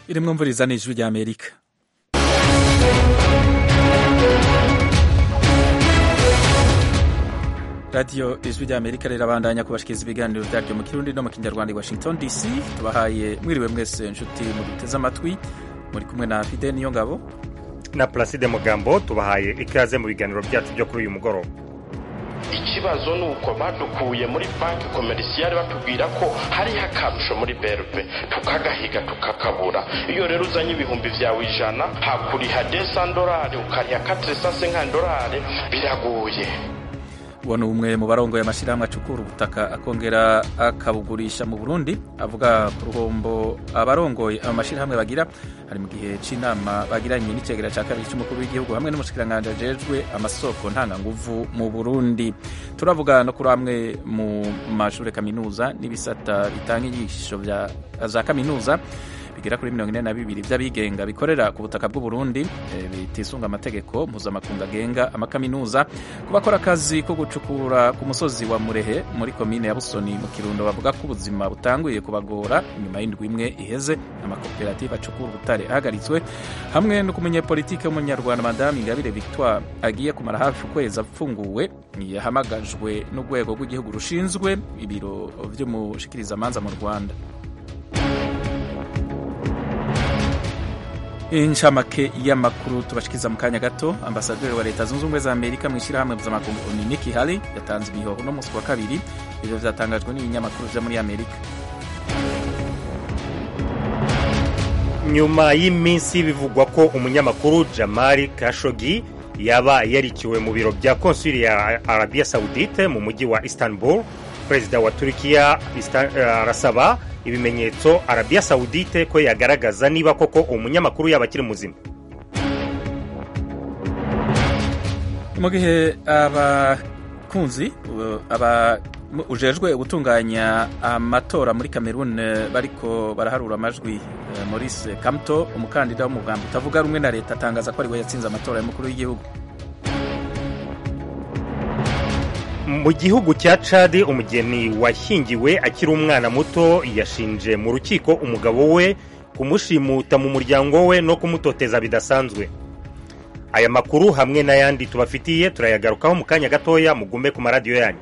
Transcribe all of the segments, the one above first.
iri mwumviriza ni ijwi rya amerika radiyo ijwi rya amerika rirabandanya kubashikiriza ibiganiro byaryo mu kirundi no mu kinyarwanda i washington dc tubahaye mwiriwe mwese inshuti muduteze amatwi muri kumwe na fide niyo ngabo na Placide Mugambo tubahaye ikaze mu biganiro byacu byo kuri uyu mugoroba ikibazo ni uko badukuye muri banki komerisiyare batubwira ko hariho akarusho muri berbe tukagahiga tukakabura iyo rero uzanye ibihumbi byawe ijana hakuriha desandorari ukariha katiresanse nk'andorari biragoye uwo ni umwe mu barongoye amashyirahamwe acukura ubutaka akongera akabugurisha mu burundi avuga ku ruhombo abarongoye ayo mashyirahamwe bagira hari mu gihe cy'inama bagiranye n'icegera cya kabiri cy'umukuru w'igihugu hamwe n'umushikiranganji ajejwe amasoko ntanganguvu mu burundi turavuga no kuri amwe mu mashuri kaminuza n'ibisata bitanga inyigisho za kaminuza bigera kuri mirongo ine na bibiri by'abigenga bikorera ku butaka bw'u Burundi e, bitisunga amategeko mpuzamakungu agenga amakaminuza ku bakora akazi ko gucukura ku musozi wa Murehe muri komine ya Busoni mu Kirundo bavuga ko ubuzima butanguye kubagora nyuma y'indwi imwe iheze amakoperative acukura ubutare ahagaritswe hamwe no kumenya politike y'umunyarwanda Madame Ingabire Victoire agiye kumara hafi ukwezi apfunguwe yahamagajwe n'urwego rw'igihugu rushinzwe ibiro vy'umushikirizamanza mu Rwanda inshamake y'amakuru tubashikiza mu kanya gato ambasaderi wa leta zunze ubumwe za amerika mu ishyirahamwe mpuzamakungu Nikki Haley yatanze imihoho no munsi wa kabiri ibyo byatangajwe n'ibinyamakuru byo muri amerika nyuma y'iminsi bivugwa ko umunyamakuru Jamal Khashoggi yaba yarikiwe mu biro bya konsuli ya Arabia Saudite mu mujyi wa Istanbul perezida wa Turkiya arasaba ibimenyetso Arabia Saudite ko yagaragaza niba koko umunyamakuru yaba akiri muzima mu gihe abakunzi aba ujejwe gutunganya amatora muri Cameroon bariko baraharura amajwi Maurice Kamto umukandida w'umugambi utavuga rumwe na leta atangaza ko ariwe yatsinze amatora y'umukuru w'igihugu mu gihugu cya cadi umugeni washyingiwe akiri umwana muto yashinje mu rukiko umugabo we kumushimuta mu muryango we no kumutoteza bidasanzwe aya makuru hamwe n'ayandi tubafitiye turayagarukaho mu kanya gatoya mugume ku maradiyo yanyu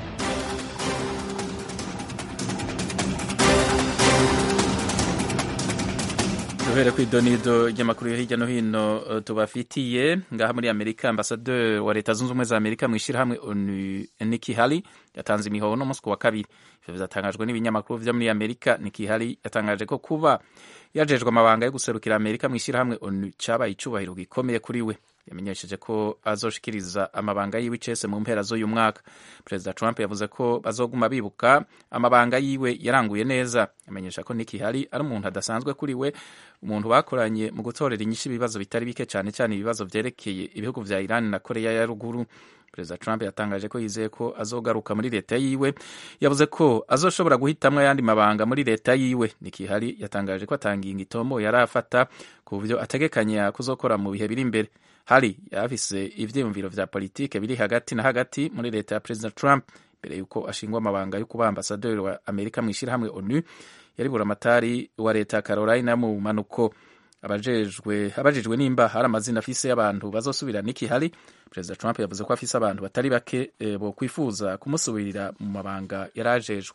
duhere ku idonido ry'amakuru yo hirya no hino tubafitiye ngaha muri amerika ambasaderi wa leta zunze ubumwe za amerika mu ishyirahamwe Nikki Haley yatanze imihoho no munsi wa kabiri ivyo bizatangajwe n'ibinyamakuru vyo muri amerika Nikki Haley yatangaje ko kuba yajejwe amabanga yo guserukira amerika mu ishyirahamwe onu cabaye icubahiro gikomeye kuri we yamenyesheje ko azoshikiriza amabanga yiwe icese mu mpera z'uyu mwaka perezida trump yavuze ko bazoguma bibuka amabanga yiwe yaranguye neza yamenyesha ko Nikki Haley ari umuntu adasanzwe kuri we umuntu bakoranye mu gutorera inyishu ibibazo bitari bike cyane cyane ibibazo vyerekeye ibihugu vya Iran na Korea ya ruguru perezida trump yatangaje ko yizeye ko azogaruka muri leta yiwe yavuze ko azoshobora guhitamwo ayandi mabanga muri leta yiwe Nikki Haley yatangaje ko atanginga itomo yari afata ku byo ategekanya kuzokora mu bihe biri imbere Haley yafise ivyiyumviro vya politike biri hagati na hagati muri leta ya perezida trump mbere yuko ashingwa amabanga yo kuba ambasaderi wa amerika mu ishyirahamwe onu yari buramatari wa leta ya carolina mu manuko abajejwe abajijwe nimba hari amazina afise y'abantu bazosubira Nikki Haley perezida Trump yavuze ko afise abantu batari bake e, bo kwifuza kumusubirira mu mabanga yarajejwe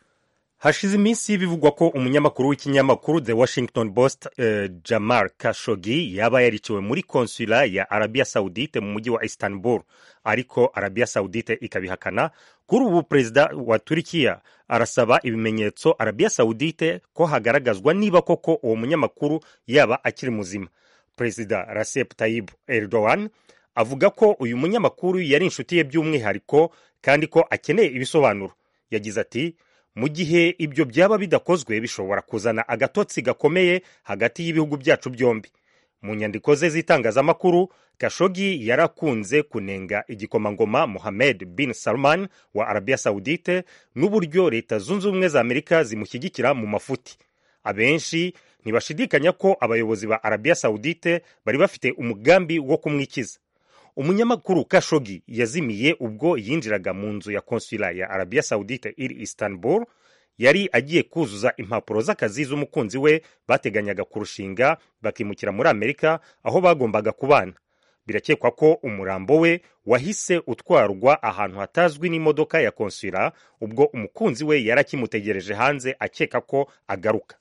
hashize iminsi bivugwa ko umunyamakuru w'ikinyamakuru The Washington Post uh, Jamal Khashoggi yaba yariciwe muri konsula ya Arabia Saudite mu mujyi wa Istanbul ariko Arabia Saudite ikabihakana kuri ubu perezida wa Turkiya arasaba ibimenyetso Arabia Saudite ko hagaragazwa niba koko uwo munyamakuru yaba akiri muzima perezida Recep Tayyip Erdogan avuga ko uyu munyamakuru yari inshuti ye by'umwihariko kandi ko akeneye ibisobanuro yagize ati mu gihe ibyo byaba bidakozwe bishobora kuzana agatotsi gakomeye hagati y'ibihugu byacu byombi mu nyandiko ze z'itangazamakuru kashogi yarakunze kunenga igikomangoma mohamed bin salman wa arabia saudite n'uburyo leta zunze ubumwe za amerika zimushyigikira mu mafuti abenshi ntibashidikanya ko abayobozi ba arabia saudite bari bafite umugambi wo kumwikiza umunyamakuru kashogi yazimiye ubwo yinjiraga mu nzu ya konsula ya arabia saudite iri istanbul yari agiye kuzuza impapuro z'akazi z'umukunzi we bateganyaga kurushinga bakimukira muri amerika aho bagombaga kubana birakekwa ko umurambo we wahise utwarwa ahantu hatazwi n'imodoka ya konsula ubwo umukunzi we yari akimutegereje hanze akeka ko agaruka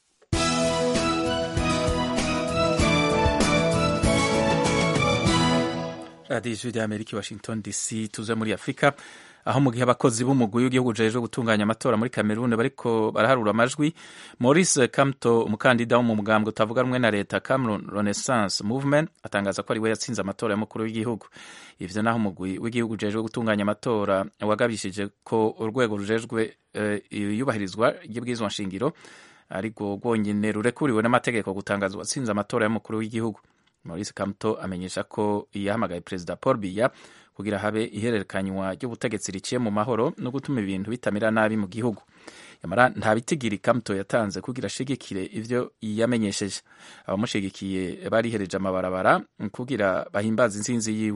radiyo ijwi rya amerika washington dc tuze muri afurika aho mu gihe abakozi b'umugwi w'igihugu ujejwe gutunganya amatora muri kameruni bariko baraharura amajwi maurice kamto umukandida wo mu mugambwe utavuga rumwe na leta cameroon renaissance movement atangaza ko ari we yatsinze amatora y'umukuru w'igihugu ivyo naho umugwi w'igihugu ujejwe gutunganya amatora wagabishije ko urwego rujejwe iyubahirizwa ry'ibwirizwa nshingiro ariko rwonyene rurekuriwe n'amategeko gutangaza uwatsinze amatora y'umukuru w'igihugu maurice kamto amenyesha ko yahamagaye perezida paul biya kugira habe ihererekanywa ry'ubutegetsi riciye mu mahoro no gutuma ibintu bitamera nabi mu gihugu yamara nta bitigiri kamto yatanze kugira ashigikire ivyo yamenyesheje abamushigikiye barihereje amabarabara kugira bahimbaze intsinzi yiwe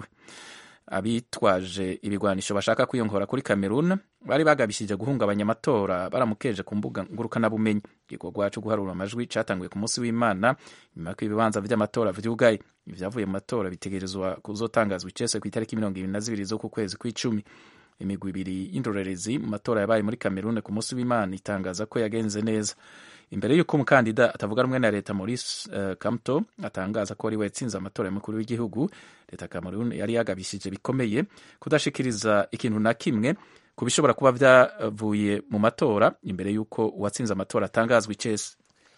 abitwaje ibigwanisho bashaka kwiyongora kuri Cameroon bari bagabishije guhungabanya amatora baramukeje ku mbuga ngurukanabumenyi igikorwa cyo guharura amajwi catanguye ku munsi w'imana nyuma y'uko ibibanza vy'amatora vyugaye ivyavuye mu matora bitegerezwa kuzotangazwa icese ku itariki mirongo ibiri na zibiri z'uku kwezi kw'icumi imigwi ibiri y'indorerezi mu matora yabaye muri Cameroon ku munsi w'imana itangaza ko yagenze neza imbere y'uko umukandida atavuga rumwe na leta Maurice uh, Kamto atangaza ko ari we yatsinze amatora y'umukuru w'igihugu leta Cameroon yari yagabishije bikomeye kudashikiriza ikintu na kimwe ku bishobora kuba vyavuye mu matora imbere y'uko uwatsinze amatora atangazwa icese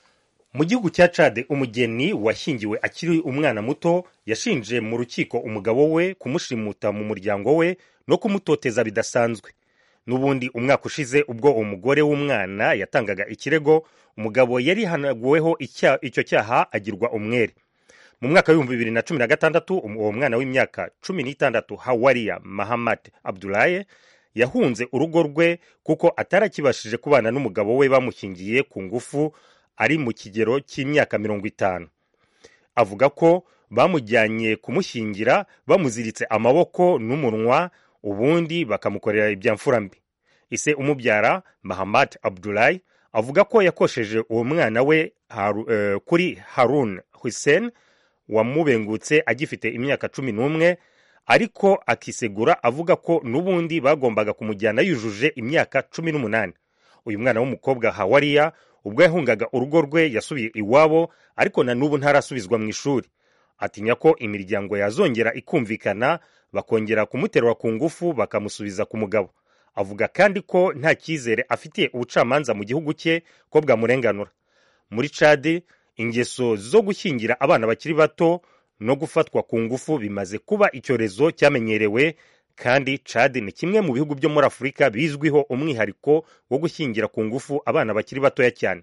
mu gihugu cya cade umugeni washyingiwe akiri umwana muto yashinje mu rukiko umugabo we kumushimuta mu muryango we no kumutoteza bidasanzwe n'ubundi umwaka ushize ubwo umugore w'umwana yatangaga ikirego umugabo yari hanaguweho icyo cyaha agirwa umwere mu mwaka w'ibihumbi bibiri na cumi na gatandatu uwo mwana w'imyaka cumi n'itandatu hawariya mahamad abdulaye yahunze urugo rwe kuko atarakibashije kubana n'umugabo we bamushyingiye ku ngufu ari mu kigero cy'imyaka mirongo itanu avuga ko bamujyanye kumushyingira bamuziritse amaboko n'umunwa ubundi bakamukorera ibyamfura mbi ise umubyara mahamad abdulayi avuga ko yakosheje uwo mwana we haru, uh, kuri harun hussein wamubengutse agifite imyaka cumi n'umwe ariko akisegura avuga ko n'ubundi bagombaga kumujyana yujuje imyaka cumi n'umunani uyu mwana w'umukobwa hawariya ubwo yahungaga urugo rwe yasubiye iwabo ariko na n'ubu ntarasubizwa mu ishuri atinya ko imiryango yazongera ikumvikana bakongera kumuterura ku ngufu bakamusubiza ku mugabo avuga kandi ko nta cyizere afitiye ubucamanza mu gihugu cye ko bwamurenganura muri cadi ingeso zo gushyingira abana bakiri bato no gufatwa ku ngufu bimaze kuba icyorezo cyamenyerewe kandi cadi ni kimwe mu bihugu byo muri afurika bizwiho umwihariko wo gushyingira ku ngufu abana bakiri batoya cyane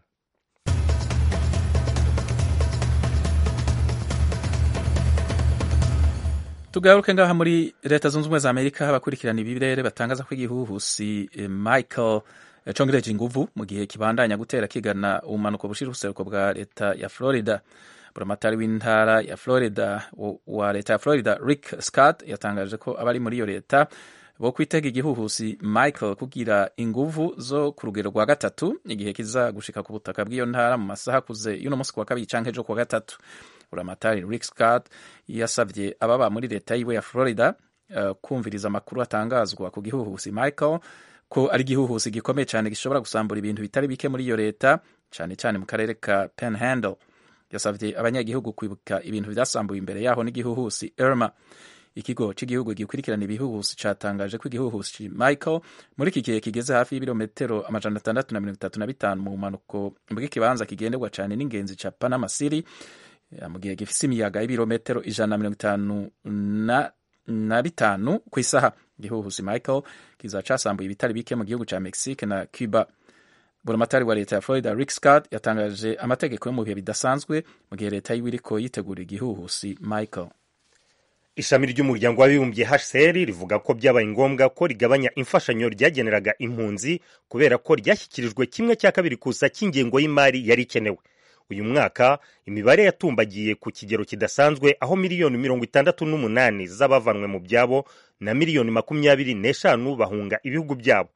tugaruke ngaha muri leta zunze ubumwe za amerika abakurikirana ibirere batangaza ko igihuhusi michael congereje inguvu mu gihe kibandanya gutera kigana ubumanuko bushira ubuseruko bwa leta ya florida buramatari w'intara ya florida wa leta ya florida rick scott yatangaje ko abari muri iyo leta bo kwitega igihuhusi michael kugira inguvu zo ku rugero rwa gatatu igihe kiza gushika ku butaka bw'iyo ntara mu masaha akuze y'uno munsi kuwa kabiri canke ejo kuwa gatatu buramatari rick scott yasabye ababa muri leta yiwe ya florida uh, kumviriza amakuru atangazwa ku gihuhusi michael ko ari igihuhusi gikomeye cyane gishobora gusambura ibintu bitari bike muri iyo leta cyane cyane mu karere ka panhandle yasabye abanyagihugu kwibuka ibintu byasambuye imbere yaho n'igihuhusi irma ikigo cy'igihugu gikurikirana ibihuhusi cyatangaje ko igihuhusi michael muri iki gihe kigeze hafi y'ibirometero amajana atandatu na mirongo itatu na bitanu mu bumanuko bw'ikibanza kigenderwa cyane n'ingenzi cya panama city mu gihe gifise imiyaga y'ibirometero ijana na mirongo itanu na bitanu ku isaha igihuhusi michael kiza casambuye ibitari bike mu gihugu ca mexique na cuba buramatari wa leta ya florida rick scott yatangaje amategeko yo mu bihe bidasanzwe mu gihe leta yiwe iriko yitegura igihuhusi michael ishami ry'umuryango w'abibumbye hcr rivuga ko byabaye ngombwa ko rigabanya imfashanyo ryageneraga impunzi kubera ko ryashyikirijwe kimwe cya kabiri kusa cy'ingengo y'imari yari ikenewe uyu mwaka imibare yatumbagiye ku kigero kidasanzwe aho miliyoni mirongo itandatu n'umunani z'abavanwe mu byabo na miliyoni makumyabiri n'eshanu bahunga ibihugu byabo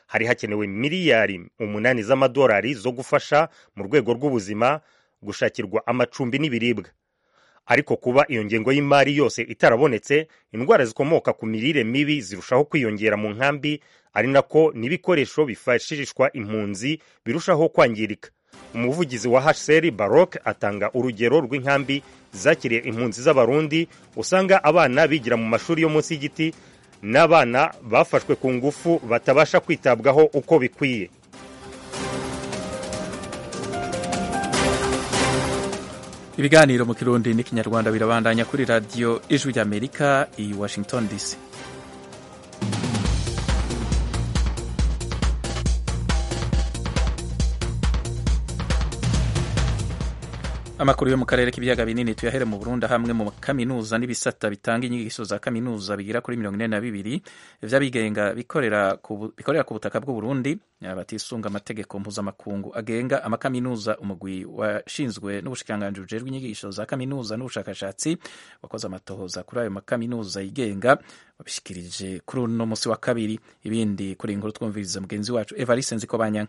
hari hakenewe miliyari umunani z'amadolari zo gufasha mu rwego rw'ubuzima gushakirwa amacumbi n'ibiribwa ariko kuba iyo ngengo y'imari yose itarabonetse indwara zikomoka ku mirire mibi zirushaho kwiyongera mu nkambi ari nako n'ibikoresho bifashishwa impunzi birushaho kwangirika umuvugizi wa hcr barok atanga urugero rw'inkambi zakiriye impunzi z'abarundi usanga abana bigira mu mashuri yo munsi y'igiti n'abana bafashwe ku ngufu batabasha kwitabwaho uko bikwiye ibiganiro mu kirundi n'ikinyarwanda birabandanya kuri radiyo ijwi ry'amerika i washington dc amakuru yo mu karere k'ibiyaga binini tuyahere mu Burundi hamwe mu kaminuza n'ibisata bitanga inyigisho za kaminuza bigira kuri mirongo ine na bibiri vy'abigenga bikorera ku bikorera ku butaka bw'u Burundi batisunga amategeko mpuzamakungu agenga amakaminuza umugwi washinzwe n'ubushikiranganji bujejwe inyigisho za kaminuza n'ubushakashatsi wakoze amatohoza kuri ayo makaminuza yigenga wabishikirije kuri uno musi wa kabiri ibindi kuri inkuru twumviriza mugenzi wacu Evariste Nzikobanyanga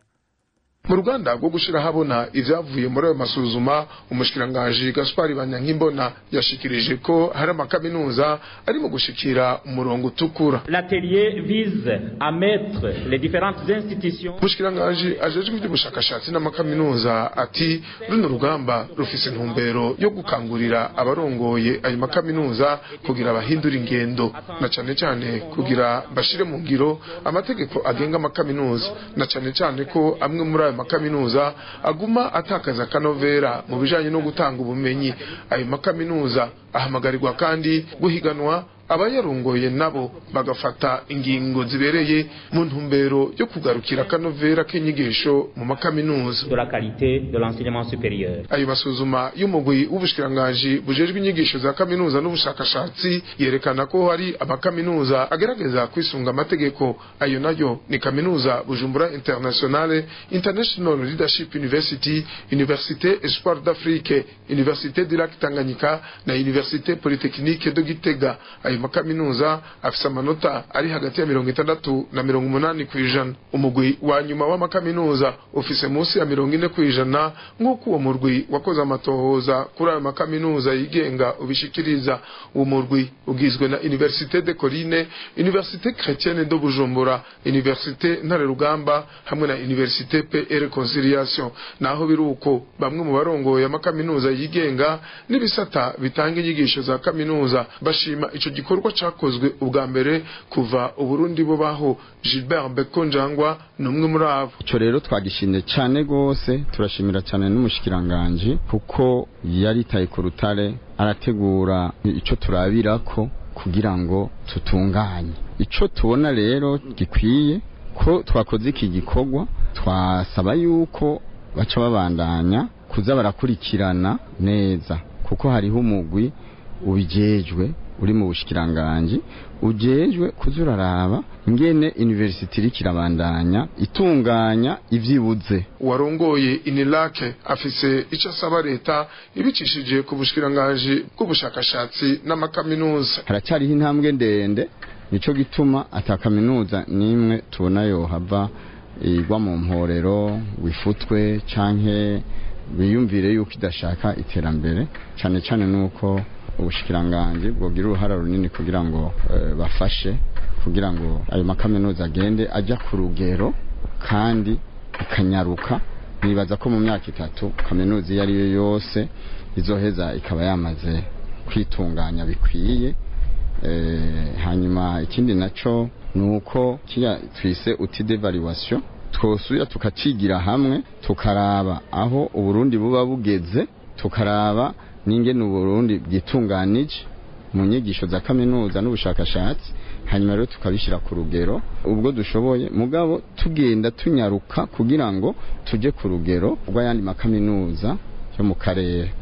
mu ruganda rwo gushyira ahabona ibyavuye muri ayo masuzuma umushikiranganji gaspari banyankimbona yashikirije ko hari amakaminuza arimo gushikira umurongo utukura l'atelier vise à mettre les différentes institutions umushikiranganji ajejwe iby'ubushakashatsi n'amakaminuza ati runo rugamba rufise intumbero yo gukangurira abarongoye ayo makaminuza kugira bahindura ingendo na cyane cyane kugira bashire mu ngiro amategeko agenga amakaminuza na cyane cyane ko amwe muri ayo makaminuza aguma atakaza akanovera mu bijanye no gutanga ubumenyi ayo makaminuza ahamagarirwa kandi guhiganwa abayarongoye nabo bagafata ingingo zibereye mu ntumbero yo kugarukira akanovera k'inyigisho mu makaminuza de la qualité de l'enseignement supérieur ayo masuzuma y'umugwi w'ubushikiranganji bujejwe inyigisho za kaminuza n'ubushakashatsi yerekana ko hari amakaminuza agerageza kwisunga amategeko ayo nayo ni kaminuza bujumbura internationale international leadership university université espoir d'afrique université du lac tanganyika na université polytechnique de gitega ayo makaminuza afise amanota ari hagati ya mirongo itandatu na mirongo umunani ku ijana umugwi wa nyuma w'amakaminuza ufise munsi ya mirongo ine ku ijana nk'uko uwo murwi wakoze amatohoza kuri ayo makaminuza yigenga ubishikiriza uwo murwi ugizwe na université de Coline université chrétienne de Bujumbura université ntare rugamba hamwe na université pe et reconciliation naho biruko bamwe mu barongoye amakaminuza yigenga n'ibisata bitanga inyigisho za kaminuza bashima ico gikorwa cakozwe ubwa mbere kuva uburundi bubaho Gilbert Bekonjangwa ni umwe muri abo ico rero twagishimye cyane gose turashimira cyane n'umushikiranganje kuko yaritaye ku rutare arategura ico turabirako kugira ngo tutunganye ico tubona rero gikwiye ko twakoze iki gikorwa twasaba yuko baca babandanya kuza barakurikirana neza kuko hariho umugwi ubijejwe uri mu bushikiranganji ujejwe kuza uraraba ingene university iriko irabandanya itunganya ivyibuze warongoye inilake afise ico asaba leta ibicishije ku bushikiranganji bw'ubushakashatsi n'amakaminuza haracyariho intambwe ndende nico gituma ata kaminuza n'imwe tubona yohava igwa mu mporero wifutwe canke biyumvire yuko idashaka iterambere cane cane nuko ubushikiranganji bwogira uruhara runini kugira ngo e, bafashe kugira ngo ayo makaminuza agende ajya ku rugero kandi akanyaruka nibaza ko mu myaka itatu kaminuza iyo ari yo yose izoheza ikaba yamaze kwitunganya bikwiye e, hanyuma ikindi naco nuko kiya twise uti devaluation twosuya tukacigira hamwe tukaraba aho uburundi buba bugeze tukaraba n'ingene uburundi bwitunganije mu nyigisho za kaminuza n'ubushakashatsi hanyuma rero tukabishyira ku rugero ubwo dushoboye mugabo tugenda tunyaruka kugira ngo tujye ku rugero rw'ayandi makaminuza yo mu karere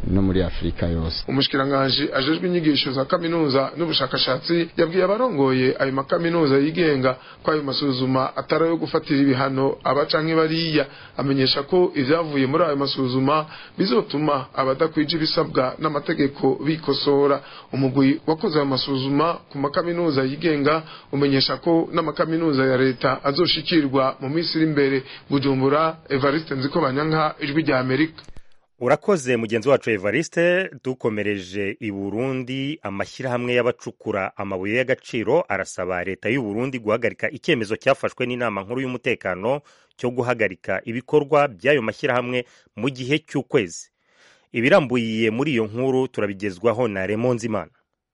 no muri afurika yose umushikiranganji ajejwe inyigisho za kaminuza n'ubushakashatsi yabwiye abarongoye ayo makaminuza yigenga ko ayo masuzuma atari ayo gufatira ibihano aba canke bariya amenyesha ko ivyavuye muri ayo masuzuma bizotuma abadakwije ibisabwa n'amategeko bikosora umugwi wakoze ayo masuzuma ku makaminuza yigenga umenyesha ko n'amakaminuza ya leta azoshikirwa mu minsi iri imbere bujumbura evariste nziko banyanka ijwi rya amerika urakoze mugenzi wacu evariste dukomereje i burundi amashyirahamwe y'abacukura amabuye y'agaciro arasaba leta y'u burundi guhagarika icyemezo cyafashwe n'inama nkuru y'umutekano cyo guhagarika ibikorwa by'ayo mashyirahamwe mu gihe cy'ukwezi ibirambuye muri iyo nkuru turabigezwaho na remonzimana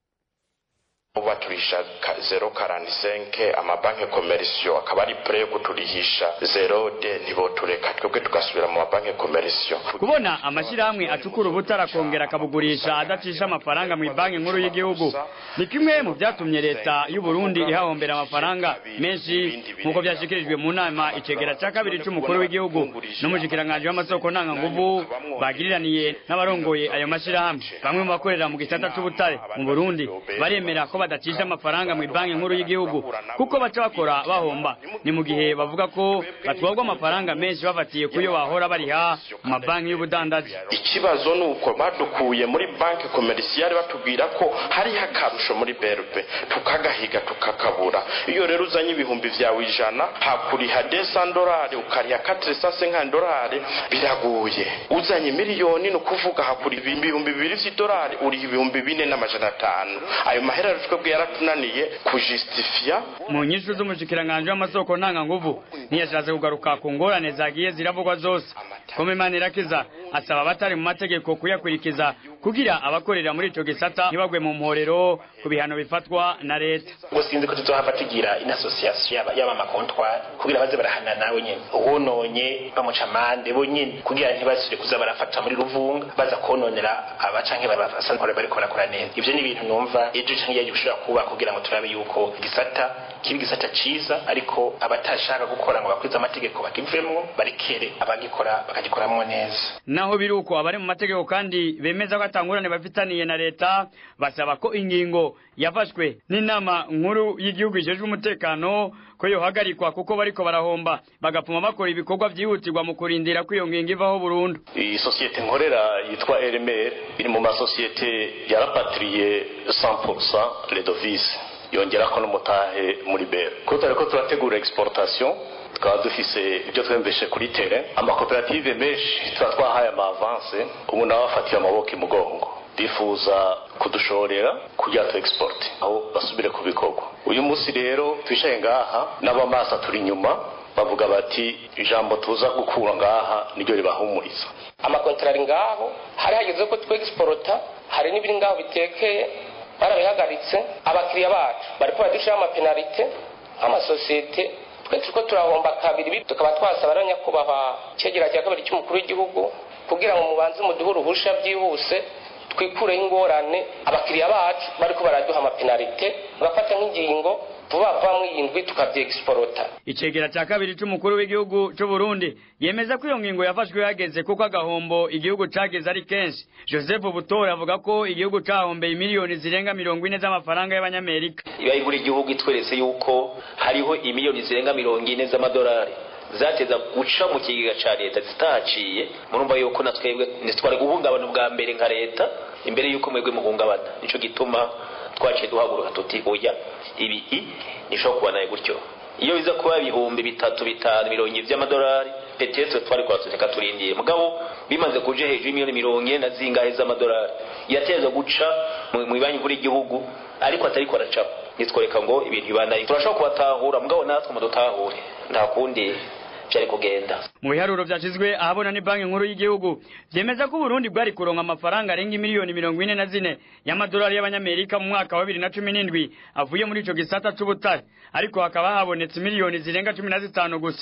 baturisha zero karani senke amabanki komerisiyo akaba ari pure yo kuturihisha zero de ntibotureka twebwe tugasubira mu mabanki komerisiyo kubona amashyirahamwe acukura ubutara akongera akabugurisha adacisha amafaranga mu banki nkuru y'igihugu ni kimwe mu byatumye leta y'u Burundi ihahombera amafaranga menshi nk'uko byashyikirijwe mu nama icegera cya kabiri cy'umukuru w'igihugu n'umushikiranganji w'amasoko ntanganguvu bagiriraniye n'abarongoye ayo mashyirahamwe bamwe mu bakorera mu gisata cy'ubutare mu Burundi baremera ko badacisha amafaranga mu banki nkuru y'igihugu kuko baca bakora bahomba ni mu gihe bavuga ko batwagwa amafaranga menshi bafatiye kuyo bahora bariha mu mabanki y'ubudandaji ikibazo ni uko badukuye muri banki komerisiyari batubwira ko hariho akarusho muri berube tukagahiga tukakabura iyo rero uzanye ibihumbi vyawe ijana hakuriha desandorari ukariha katirisase nk'andorari biraguye uzanye miliyoni ni ukuvuga hakuriha ibihumbi bibiri vy'idorari uriha ibihumbi bine n'amajana atanu ayo mahera twebwe yaratunaniye kujustifia mu nyishu z'umushikiranganji w'amasoko ntanganguvu ntiyashatse kugaruka ku ngorane zagiye ziravugwa zose komemana irakiza asaba abatari mu mategeko kuyakurikiza kugira abakorera muri ico gisata ntibagwe mu mporero ku bihano bifatwa na leta ubwo sinzi ko tuzohava tugira in association y'aba makontwari kugira baze barahana nawe nyene uwononye bamuca amande bo nyene kugira ntibasubire kuza barafata muri ruvunga baza kononera aba canke basanzwe bariko barakora neza ivyo ni ibintu numva ejo canke yaje bishobora kuba kugira ngo turabe yuko igisata kiba igisata ciza ariko abatashaka gukora ngo bakwize amategeko bakivemwo barekere abagikora bakagikoramwo neza naho biri uko abari mu mategeko kandi bemeza ko atangurane bafitaniye na leta basaba ko ingingo yafashwe n'inama nkuru y'igihugu ijejwe umutekano ko yohagarikwa kuko bariko barahomba bagapfuma bakora ibikorwa vyihutirwa mu kurindira ko iyo ngingo ivaho burundu iyi sosiyete nkorera yitwa rmr iri mu masosiyete yarapatiriye 100% redovise yongerako n'umutahe muri bero ko turiko turategura exportation tukaba dufise ibyo twemveshe kuri tere amakoperative menshi tuba twahaye ama avance ubu nawe afatiye amaboko imugongo bifuza kudushorera kugira tu export aho basubire ku bikorwa uyu munsi rero twicaye ngaha n'abamasa turi inyuma bavuga bati ijambo tuza gukura ngaha niryo ribahumuriza amakontra ari ngaho hari hageze ko twe exporta hari n'ibiri ngaho bitekeye barabihagaritse abakiriya bacu bariko baradushyiraho amapenalite nk'amasosiyete twe turiko turahomba kabiri tukaba twasaba rero nyakubahwa cegera cya kabiri cy'umukuru w'igihugu kugira ngo mubanze muduhe uruhusha byihuse twikureho ingorane abakiriya bacu bariko baraduha amapenalite bagafata nk'ingingo vuba vuba mw'iyindwi tukavyegisporota icegera cya kabiri c'umukuru w'igihugu c'u Burundi yemeza ko iyo ngingo yafashwe yageze kuko agahombo igihugu cageze ari kenshi Joseph Butore avuga ko igihugu cahombeye miliyoni zirenga mirongo ine z'amafaranga y'abanyamerika iba buri gihugu itweretse yuko hariho imiliyoni zirenga mirongo ine z'amadolari zateza guca mu kigega ca leta zitahaciye murumva yuko na twebwe ntitwari guhungabana ubwa mbere nka leta imbere yuko mwebwe muhungabana nico gituma twaciye duhaguruka tuti oya ibi nishobora kuba naye gutyo iyo biza kuba ibihumbi bitatu bitanu mirongo ibiri by'amadolari petetre twari kwatuteka turindiye mugabo bimaze kuja hejuru y'imiliyoni mirongo ine na zingahe z'amadolari yateza guca mu banki nkuru y'igihugu ariko atariko aracapa nitworeka ngo ibintu bibanaye turashobora kubatahura mugabo natwe mudutahure nta kundi byari kugenda mu biharuro vyashizwe ahabona ni banki nkuru y'igihugu vyemeza ko Burundi bwari kuronka amafaranga arenga miliyoni mirongo ine na zine y'amadolari y'abanyamerika mu mwaka wa bibiri na cumi n'indwi avuye muri ico gisata c'ubutare ariko hakaba habonetse miliyoni zirenga cumi na zitanu gusa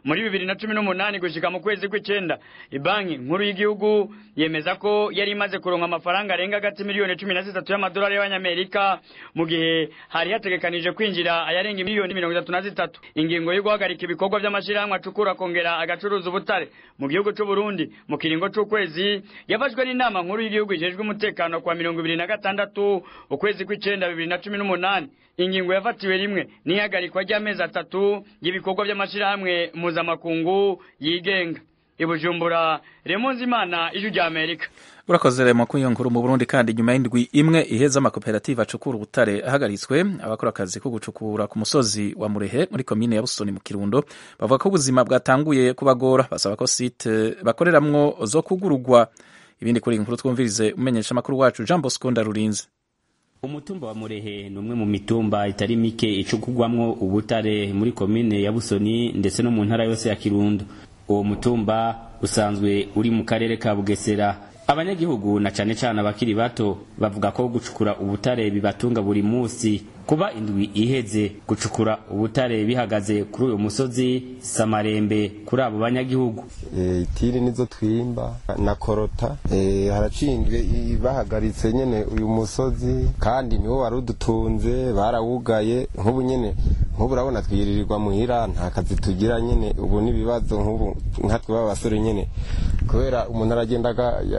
muri bibiri na cumi n'umunani gushika mu kwezi kw'icenda ibanki nkuru y'igihugu yemeza ko yari imaze kuronka amafaranga arenga agati miliyoni cumi na zitatu y'amadolari y'abanyamerika mu gihe hari hategekanije kwinjira ayarenga miliyoni mirongo itatu na zitatu ingingo yo guhagarika ibikorwa by'amashirahamwe acukura akongera agacuruza ubutare mu gihugu c'u Burundi mu kiringo c'ukwezi yafashwe n'inama nkuru y'igihugu ijejwe umutekano kwa mirongo ibiri na gatandatu ukwezi kw'icenda bibiri na cumi n'umunani ingingo yafatiwe rimwe n'ihagarikwa ry'amezi atatu y'ibikorwa by'amashirahamwe mpuzamakungu yigenga ibujumbura remonzi imana ijwi rya amerika urakoze remo ko iyo nkuru mu burundi kandi nyuma y'indwi imwe iheza amakoperative acukura ubutare ahagaritswe abakora akazi ko gucukura ku musozi wa murehe muri komine ya busoni mu kirundo bavuga ko ubuzima bwatanguye kubagora basaba ko site bakoreramwo zo kugurugwa ibindi kuri iyi nkuru twumvirize umenyesha amakuru wacu jean bosco ndarurinze umutumba wa murehe ni umwe mu mitumba itari mike icukugwamwo ubutare muri komine ya busoni ndetse no mu ntara yose ya kirundo uwo mutumba usanzwe uri mu karere ka bugesera abanyagihugu na cane cane abakiri bato bavuga ko gucukura ubutare bibatunga buri musi kuba indwi iheze gucukura ubutare bihagaze kuri uyu musozi samarembe kuri abo banyagihugu e, itiri nizo twimba na korota e, haracindwe bahagaritse nyene uyu musozi kandi niwo wari udutunze barawugaye nk'ubu nyene nk'ubu urabona twiririrwa muhira nta kazi tugira nyene ubu n'ibibazo nk'ubu nkatwe b'abasore nyene kubera umuntu aragenda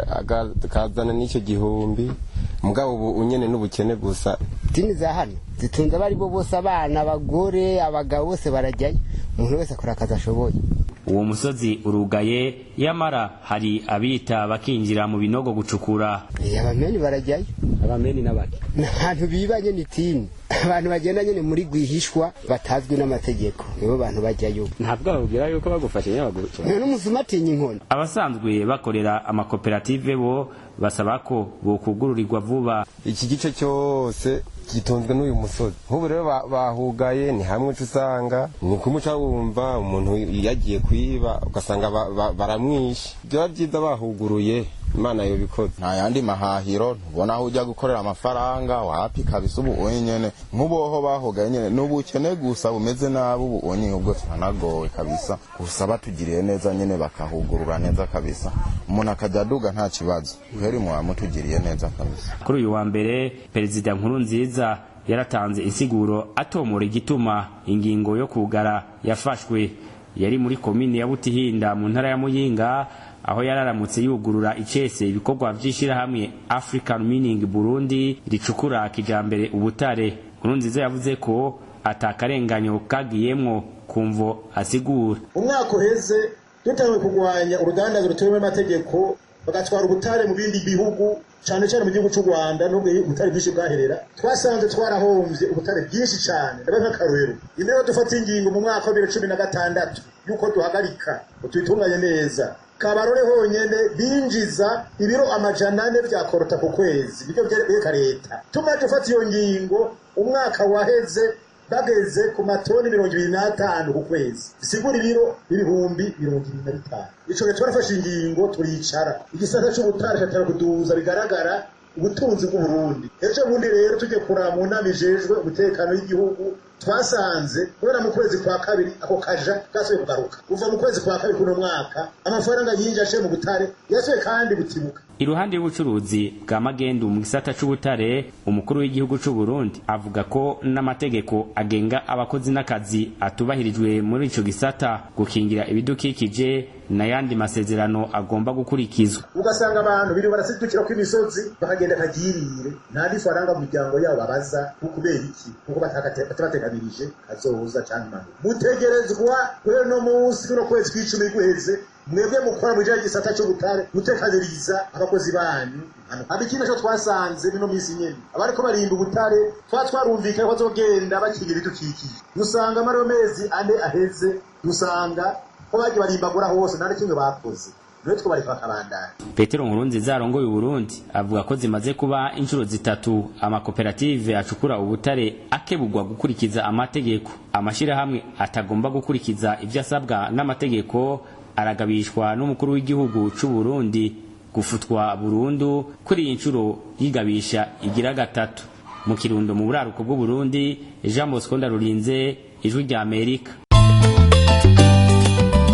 akazana n'icyo gihumbi mugabo ubu nyene n'ubukene gusa dini za hano zitunze abari bo bose abana abagore abagabo bose barajyayo umuntu wese akora akazi ashoboye uwo musozi urugaye yamara hari abita bakinjira mu binogo gucukura abameni barajyayo abameni n'abaki ntahantu bibanye ni tini abantu bagenda nyine muri rwihishwa batazwi n'amategeko nibo bantu bajyayo ntabwo babwira yuko bagufashe nyabaguca n'umusuma atinya inkoni abasanzwe bakorera amakoperative bo basaba ko bokugururirwa vuba iki gice cyose gitunzwe n'uyu musozi nk'ubu rero bahugaye ni hamwe uca usanga ni kumuca wumva umuntu yagiye kwiba ugasanga baramwishe byaba byiza bahuguruye imana yobikoze nta yandi mahahiro ntubona aho ujya gukorera amafaranga wapi kabisa ubu wenyene nk'uboho bahugaye nyene n'ubukene gusa bumeze nabi ubu onye ubwo turanagowe kabisa gusa batugiriye neza nyene bakahugurura neza kabisa umuntu akajya aduga nta kibazo kweri muba mutugiriye neza kabisa kuri uyu wa mbere perezida nkuru nziza yaratanze insiguro atomora igituma ingingo yo kugara yafashwe yari muri komini ya butihinda mu ntara ya muyinga aho yararamutse yugurura icese ibikorwa vy'ishirahamwe African Mining Burundi ricukura kijambere ubutare Nkurunziza yavuze ko atakarenganyo kagiyemwo kumvo asigura umwaka uheze dutangiye kurwanya urudandazo rutemewe n'amategeko bagatwara ubutare mu bindi bihugu cyane cyane mu gihugu cy'u Rwanda nubwo ubutare bwinshi bwaherera twasanze twarahombye ubutare bwinshi cyane ndabe nk'akarorero imbere dufata ingingo mu mwaka wa bibiri cumi na gatandatu yuko duhagarika tubitunganye neza kabarore honyene binjiza ibiro amajana ane vya korota ku kwezi nivyo vyereka leta tumaze gufata iyo ngingo umwaka waheze bageze ku matoni mirongo ibiri n'atanu ku kwezi bisigura ibiro ibihumbi mirongo ibiri na bitanu ico gihe twarafashe ingingo turicara igisata c'ubutare catara kuduza bigaragara ubutunzi bw'uburundi ejo bundi rero tujye kuraba mu nama ijejwe umutekano w'igihugu twasanze kubera mu kwezi kwa kabiri ako kaja gasubiye kugaruka kuva mu kwezi kwa kabiri kuno mwaka amafaranga yinjiye aciye mu butare yasubiye kandi butibuka iruhande y'ubucuruzi bwa magendu mu gisata c'ubutare umukuru w'igihugu c'u Burundi avuga ko n'amategeko agenga abakozi n'akazi atubahirijwe muri ico gisata gukingira ibidukikije n'ayandi masezerano agomba gukurikizwa ugasanga abantu biri barasidukira ko imisozi bakagenda kagirire nta n'ifaranga mu miryango yabo babaza kubera iki kuko batabateganirije kazoza canke impanuka mutegerezwa guhera no munsi kuno kwezi kw'icumi guheze mwebwe mukora mu bijanye gisata c'ubutare gutekaniriza abakozi banyu haba ikindi co twasanze bino misi nyene abariko barinda ubutare twa twarumvikanye ko bazogenda bakingira ibidukikije dusanga muri ayo mezi ane aheze dusanga ko bagiye barimbagura hose nta kimwe bakoze nitwo bareka bakabandana petero nkurunziza arongoye uburundi avuga ko zimaze kuba inshuro zitatu amakoperative acukura ubutare akebugwa gukurikiza amategeko amashirahamwe atagomba gukurikiza ivyo asabwa n'amategeko aragabishwa n'umukuru w'igihugu c'u Burundi gufutwa burundu kuri iyi nshuro yigabisha igira gatatu mu kirundo mu buraruko bw'u Burundi Jean Bosco Ndarurinze ijwi rya Amerika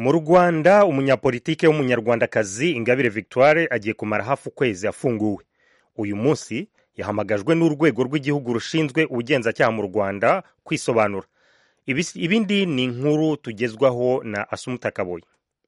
mu rwanda umunyapolitike w'umunyarwandakazi ingabire victoire agiye kumara hafi ukwezi afunguwe uyu munsi yahamagajwe n'urwego rw'igihugu rushinzwe ubugenzacyaha mu rwanda kwisobanura ibindi ni inkuru tugezwaho na asumuta kaboyi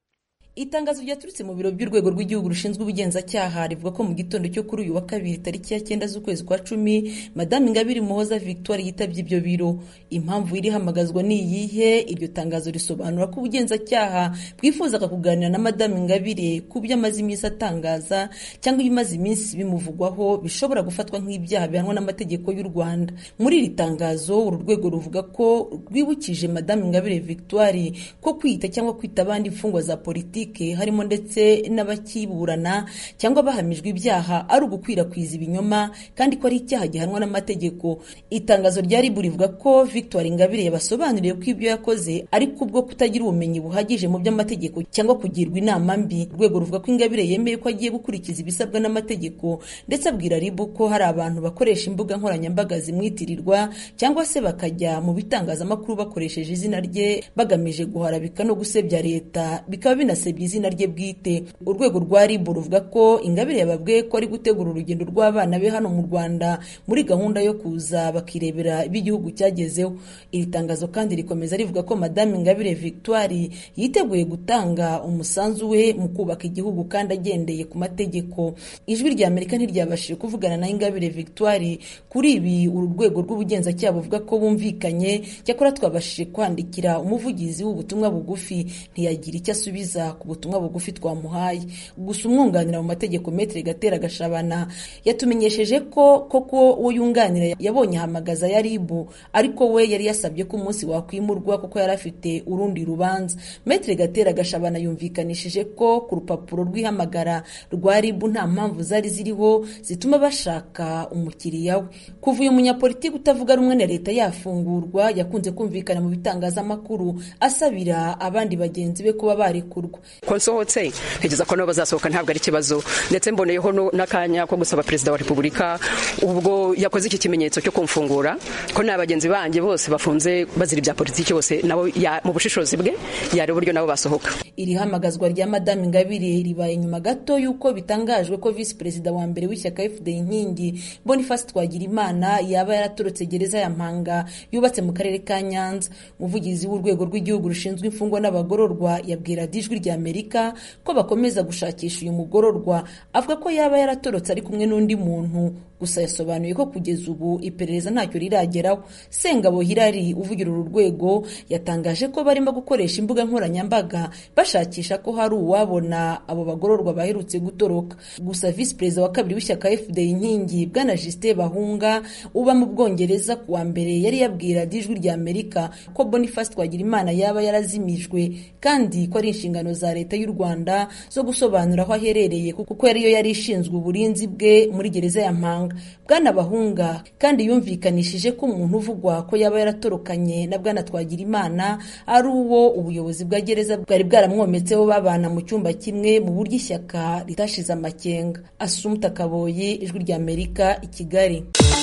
itangazo ryaturutse mu biro by'urwego rw'igihugu rushinzwe ubugenzacyaha rivuga ko mu gitondo cyo kuri uyu wa kabiri tariki ya cyenda z'ukwezi kwa cumi madamu ingabire muhoza victoire yitabye ibyo biro impamvu irihamagazwa ni iyihe iryo tangazo risobanura ko ubugenzacyaha bwifuzaga kuganira na madamu ingabire ku byo amaze iminsi atangaza cyangwa ibimaze iminsi bimuvugwaho bishobora gufatwa nk'ibyaha bihanwa n'amategeko y'u rwanda muri iri tangazo uru rwego ruvuga ko rwibukije madamu ingabire victoire ko kwita cyangwa kwita abandi imfungwa za politiki harimo ndetse n'abakiburana cyangwa bahamijwe ibyaha ari ugukwirakwiza ibinyoma kandi ko ari icyaha gihanwa n'amategeko itangazo rya ribu rivuga ko victoire ingabire yabasobanuriye ko ibyo yakoze ari kubwo kutagira ubumenyi buhagije mu by'amategeko cyangwa kugirwa inama mbi urwego ruvuga ko ingabire yemeye ko agiye gukurikiza ibisabwa n'amategeko ndetse abwira ribu ko hari abantu bakoresha imbuga nkoranyambaga zimwitirirwa cyangwa se bakajya mu bitangazamakuru bakoresheje izina rye bagamije guharabika no gusebya leta bikaba binasebya izina rye bwite urwego rwa ribu ruvuga ko ingabire yababwiye ko ari gutegura urugendo rw'abana be hano mu rwanda muri gahunda yo kuza bakirebera ibyo igihugu cyagezeho iri tangazo kandi rikomeza rivuga ko madamu ingabire victoire yiteguye gutanga umusanzu we mu kubaka igihugu kandi agendeye ku mategeko ijwi rya amerika ntiryabashije kuvugana na ingabire victoire kuri ibi uru rwego rw'ubugenzacyaha buvuga ko bumvikanye cyakora twabashije kwandikira umuvugizi w'ubutumwa bugufi ntiyagira icyo asubiza ku butumwa bugufi twamuhaye gusa umwunganira mu mategeko metere gatera gashabana yatumenyesheje ko koko uwo yunganira yabonye ahamagaza ya ribu ariko we yari yasabye ko umunsi wakwimurwa kuko yari afite urundi rubanza metere gatera gashabana yumvikanishije ko ku rupapuro rw'ihamagara rwa ribu nta mpamvu zari ziriho zituma bashaka umukiriya we kuva uyu munyapolitiki utavuga rumwe na leta yafungurwa yakunze kumvikana mu bitangazamakuru asabira abandi bagenzi be kuba barekurwa ko nsohotse ntegereza ko nabo bazasohoka ntabwo ari ikibazo ndetse mboneyeho n'akanya ko gusaba perezida wa repubulika ubwo yakoze iki kimenyetso cyo kumfungura ko nta bagenzi banjye bose bafunze bazira ibya politiki bose nabo mu bushishozi bwe yareba uburyo nabo basohoka iri hamagazwa rya madamu ingabire ribaye nyuma gato y'uko bitangajwe ko visi perezida wa mbere w'ishyaka fda inkingi boniface twagirimana yaba yaratorotse gereza ya mpanga yubatse mu karere ka nyanza umuvugizi w'urwego rw'igihugu rushinzwe imfungwa n'abagororwa yabwira ijwi rya amerika ko bakomeza gushakisha uyu mugororwa avuga ko yaba yaratorotse ari kumwe n'undi muntu gusa yasobanuye ko kugeza ubu iperereza ntacyo rirageraho sengabo hirari uvugira uru rwego yatangaje ko barimo gukoresha imbuga nkoranyambaga bashakisha ko hari uwabona abo bagororwa baherutse gutoroka gusa visi perezida wa kabiri w'ishyaka fda inkingi bwana justin bahunga uba mu bwongereza ku wa mbere yari yabwira ijwi rya amerika ko boniface twagirimana yaba yarazimijwe kandi ko ari inshingano za leta y'u rwanda zo gusobanura aho aherereye kuko yariyo yari ishinzwe uburinzi bwe muri gereza ya mpanga bwana bahunga kandi yumvikanishije ko umuntu uvugwa ko yaba yaratorokanye na bwana twagirimana ari uwo ubuyobozi bwa gereza bwari bwaramwometseho babana mu cyumba kimwe mu buryo ishyaka ritashize amakenga asumta kaboyi ijwi rya amerika i kigali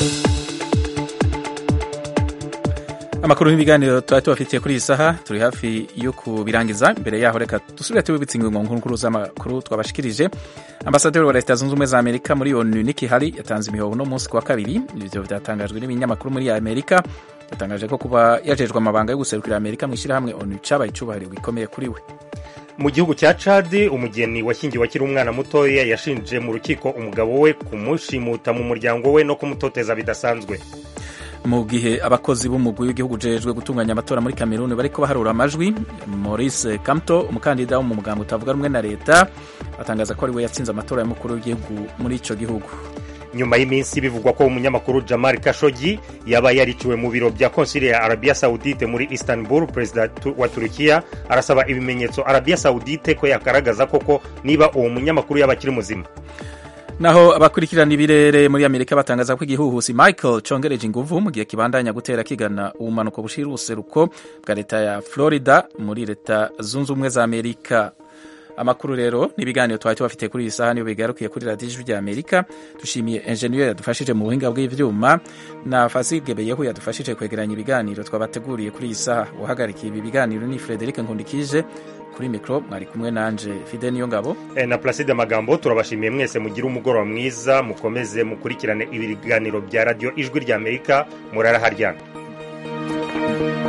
amakuru n'ibiganiro tuba tubafitiye kuri iyi saha turi hafi yo kubirangiza imbere yaho reka dusubire tubibitse ingingo nkuru z'amakuru twabashikirije ambasaderi wa leta zunze ubumwe za amerika muri onu niki hari yatanze imihoho uno munsi ku wa kabiri ibyo byatangajwe n'ibinyamakuru muri amerika yatangaje ko kuba yajejwe amabanga yo guserukira amerika mu ishyirahamwe onu cyabaye icyubahiro gikomeye kuri we mu gihugu cya cadi umugeni washyingiwe akiri umwana mutoya yashinje mu rukiko umugabo we kumushimuta mu muryango we no kumutoteza bidasanzwe mu gihe abakozi b'umugwi w'igihugu ujejwe gutunganya amatora muri kameruni bariko baharura amajwi maurice kamto umukandida wo mu mugambo utavuga rumwe na leta atangaza ko ari we yatsinze amatora y'umukuru w'igihugu muri ico gihugu nyuma y'iminsi bivugwa ko umunyamakuru jamal kashogi yaba yariciwe mu biro bya konsili ya arabiya saudite muri istanbul perezida wa turukiya arasaba ibimenyetso arabiya saudite ko yagaragaza koko niba uwo munyamakuru yaba akiri muzima naho abakurikirana ibirere muri amerika batangaza ko igihuhusi michael congereje inguvu mu gihe kibandanya gutera kigana ubumanuko bushira ubuseruko bwa leta ya florida muri leta zunze ubumwe za amerika amakuru rero n'ibiganiro twari tubafite kuri iyi saha niyo bigarukiye kuri radiyo ijwi rya amerika dushimiye enjeniyeri yadufashije mu buhinga bw'ibyuma na fasige beyehu yadufashije kwegeranya ibiganiro twabateguriye kuri iyi saha uhagarikiye ibi biganiro ni frederic nkundikije kuri mikoro mwari kumwe nanje fide niyo ngabo e, na placide magambo turabashimiye mwese mugire umugoroba mwiza mukomeze mukurikirane ibiganiro bya radiyo ijwi ry'amerika murara haryana